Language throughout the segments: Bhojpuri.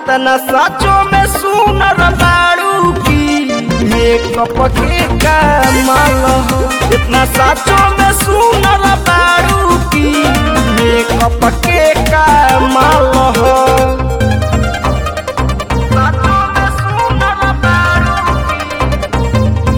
इतना साचो में सुनर बाड़ू की मेकअप के कमाल हो इतना साचो में सुनर बाड़ू की मेकअप के कमाल हो साचो में सुनर बाड़ू की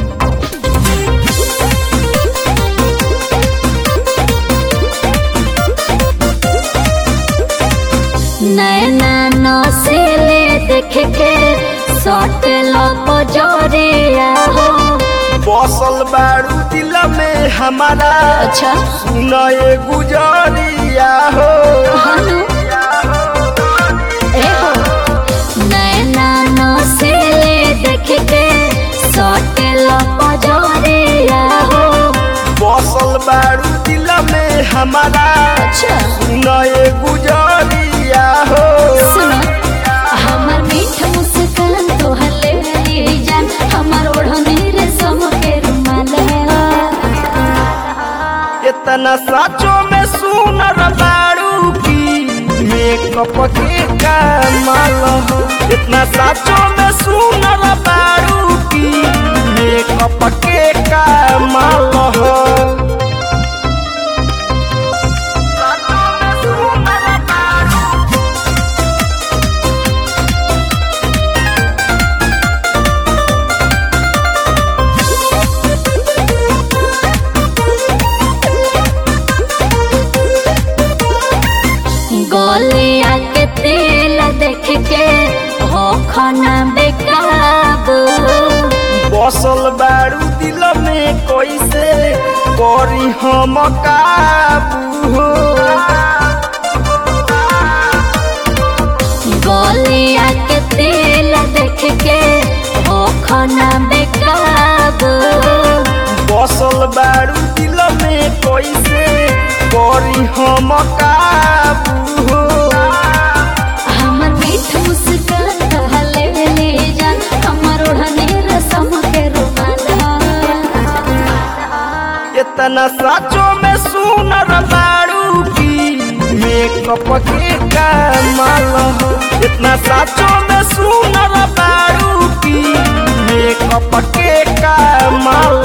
नैना नौसेले देख के सट लो जोरिया हो बसल बाड़ू दिल में हमारा अच्छा सुनाए गुजरिया हो हनु ए हो नैना नौसेले देख के सट लो जोरिया हो बसल बाड़ू दिल में हमारा अच्छा सुनाए गुजरिया हो सुनो हमर मीठ मुस्कान तोहर ले ली जान हमर ओढ़नी रे सम के रुमाल है इतना साचो में सुनर बाड़ू की मेकअप के कमाल हो इतना साचो में सुनर बाड़ू की मेकअप के कमाल हो साचो में सुनर बाड़ू गोलिया के तेल देख के हो खाना बेकाबू बसल बाड़ू दिल में कैसे करी हम काबू हो गोलिया के तेल देख के हो खाना बेकाबू बसल बाड़ू दिल में कैसे करी हम काबू हो हमर मीठ मुस्कान कहले ले जान हमर ओढ़नी रसम के रुमाल है इतना साचो में सुनर बाड़ू की मेकअप के कमाल हो इतना साचो में सुनर बाड़ू की मेकअप के कमाल